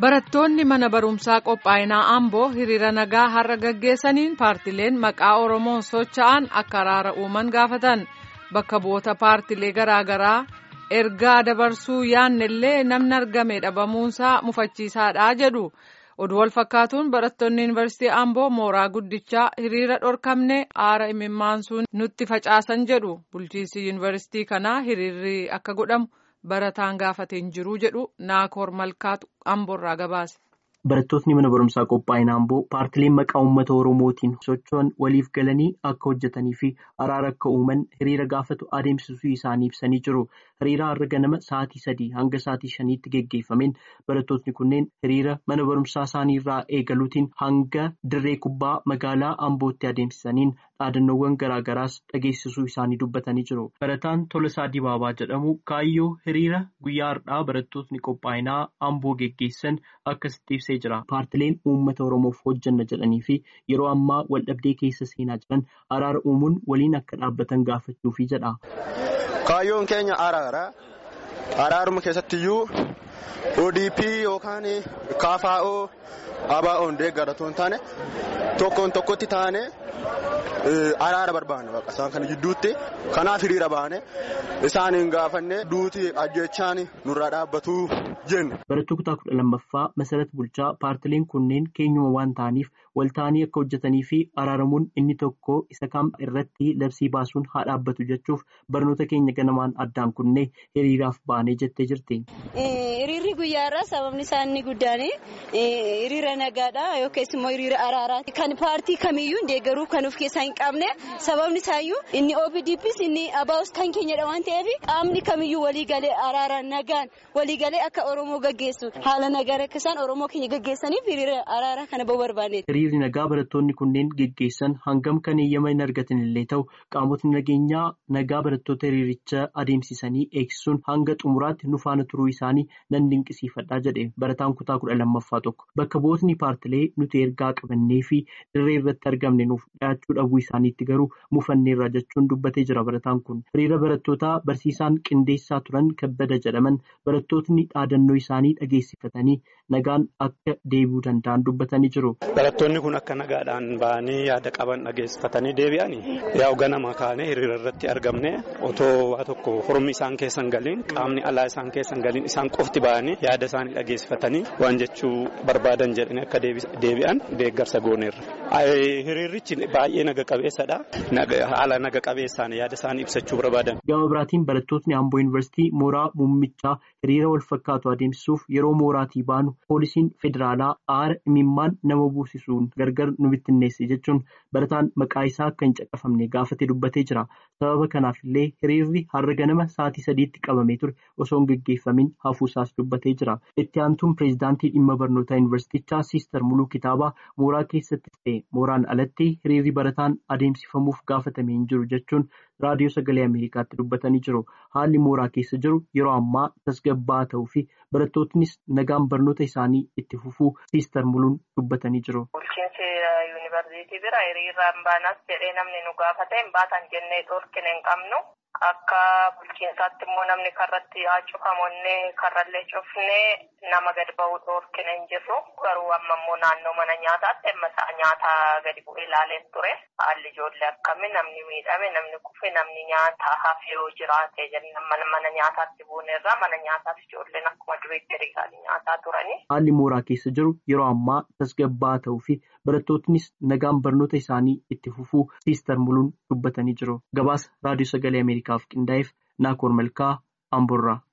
Barattoonni mana barumsaa qophaa'inaa Amboo hiriira nagaa har'a gaggeessaniin paartileen maqaa Oromoon socho'an akka araara uuman gaafatan bakka bu'oota paartilee garaagaraa ergaa dabarsuu yaannellee namni argame dhabamuunsaa mufachiisaadha jedhu. Oduu wal fakkaatuun barattoonni yuunivarsiitii Amboo mooraa guddichaa hiriira dhorkamne aara imimmaansuun nutti facaasan jedhu bulchiinsi yuunivarsiitii kanaa hiriirri akka godhamu. barataan gaafate hin jiru jedhu naakoor malkaatu amboorraa gabaase. Barattootni mana barumsaa qophaa'ina Amboo paartileen maqaa uummata Oromootiin socho'an waliif galanii akka hojjetanii fi araara akka uuman hiriira gaafatu adeemsisuu isaanii ibsanii jiru. Hiriira har'a ganama sa'aatii sadii hanga sa'aatii shaniitti geggeeffameen barattootni kunneen hiriira mana barumsaa isaanii irraa eegaluutiin hanga dirree kubbaa magaalaa Ambootti adeemsisaniin dhaadannoowwan garaagaraas dhageessisuu isaanii dubbatanii jiru. Barataan Tolasaa Dibaabaa jedhamu kaayyoo hiriira guyyaa har'aa barattootni qophaa'inaa Amboo geggeessan akkasitti ibsee jira. Paartileen uummata Oromoof hojjanna jedhanii fi yeroo ammaa waldhabdee keessa seenaa jiran araara uumuun waliin akka dhaabbatan gaafachuufi jedha. Kaayyoon keenya araara. Araaruma keessattiyyuu ODP yookaan KFO ABO'n deeggaratu hin taane tokkoon tokkotti taane araara barbaanne isaan kana gidduutti kanaaf hiriira baane isaaniin gaafanne duuti ajjechaan nurraa dhaabbatu jennu. Barattuu kutaa kudha lammaffaa Masarat Bulchaa paartileen kunneen keenyuma waan ta'aniif walta'anii akka hojjetanii fi araaramuun inni tokko isa kam irratti labsii baasuun haa dhaabbatu jechuuf barnoota keenya ganamaan addaan kunnee hiriiraaf baanee jettee jirti. Hiriirri guyyaarraa sababni isaa inni guddaan hiriira nagaadha yookiis immoo hiriira araaraati. Kan paartii kamiyyuu deeggaruu kan of keessaa hin qabne sababni isaayyuu inni OPDPs inni ABO's kan keenyadha waan ta'eef qaamni kamiyyuu waliigalee araaraan nagaan waliigalee akka Oromoo gaggeessu haala nagaa akka isaan Oromoo keenya gaggeessaniif hiriira araaraa kana ba'uu barbaanneeti. Hiriirri nagaa barattoonni kunneen geggeessan hangam kan eeyyama hin argatan illee ta'u qaamotni nageenyaa nagaa barattoota hiriiricha adeemsisanii eegsisuun hanga xumuraatti nu faana turuu isaanii nan dinqisiifadhaa jedhe barataan kutaa kudha lammaffaa tokko bakka bu'ootni paartilee nuti ergaa qabannee fi dirree irratti argamne nuuf dhiyaachuu dhabuu isaaniitti garuu mufanneerra jechuun dubbatee jira barataan kun hiriira barattootaa barsiisaan qindeessaa turan kabbada jedhaman barattootni dhaadannoo isaanii dhageessifatanii nagaan akka deebi'uu danda'an dubbatanii jiru. Barattoonni kun akka nagaadhaan ba'anii yaada qaban dhageessifatanii deebi'an yaa'u ganama kaanee hiriira irratti argamne otoo waa tokko hormi isaan keessan galiin qaamni alaa isaan keessan galiin isaan qofti ba'anii yaada isaanii dhageessifatanii waan jechuu barbaadan jedhanii akka deebi'an deeggarsa gooneerra. Hiriirichi baay'ee naga qabeessadha. Haala naga qabeessaan yaada isaanii ibsachuu barbaadan. Gama biraatiin barattootni Amboo Yuunivarsiitii mooraa muummichaa hiriira wal fakkaatu adeemsisuuf yeroo mooraatii baanu poolisiin federaalaa aara imimmaan nama buusisuun gargar nu bittinneesse jechuun barataan maqaa isaa akka hin caqafamne gaafatee dubbatee jira. Sababa kanaaf illee hiriirri har'a ganama sa'aatii sadiitti qabamee ture osoo hin gaggeeffamin hafuusaas dubbatee jira. Itti aantuun pireezidaantii dhimma barnootaa yuunivarsiitichaa Siister Muluu Kitaabaa mooraa keessatti ta'e mooraan alatti hiriirri barataan adeemsifamuuf gaafatame hin jiru jechuun raadiyoo sagalee Ameerikaatti dubbatanii jiru. Haalli mooraa keessa jiru yeroo ammaa tasgabbaa'aa ta'uu fi barattootnis nagaan barnoota isaanii itti fufuu Siister Muluun dubbatanii jiru. Bulchiinsi yuunivarsiitii bira hiriiraan baanas jedhee namni nu gaafate hin baatan jennee dhorkine hin qabnu. Akka bulchiinsaatti immoo namni karratti haa cufamonne karrallee cufnee nama gadi ba'uu dhorkine hin jirru. Garuu amma immoo naannoo mana nyaataatti amma sa'a nyaata gadi bu'ee ilaalee ture. Haalli ijoollee akkami namni miidhame namni kufe namni nyaata hafe yoo jiraate jennaan mana nyaataatti buunerra mana nyaataaf ijoolleen akkuma duriitti hiriiranii nyaataa turani. Haalli mooraa keessa jiru yeroo ammaa tasgabbaa'aa ta'uu fi barattootnis nagaan barnoota isaanii itti fufuu Siister Muluun dubbatanii jiru. Gabaasa raadiyoo sagalee Ameerikaaf qindaa'eef Naakoor Malkaa Amboorraa.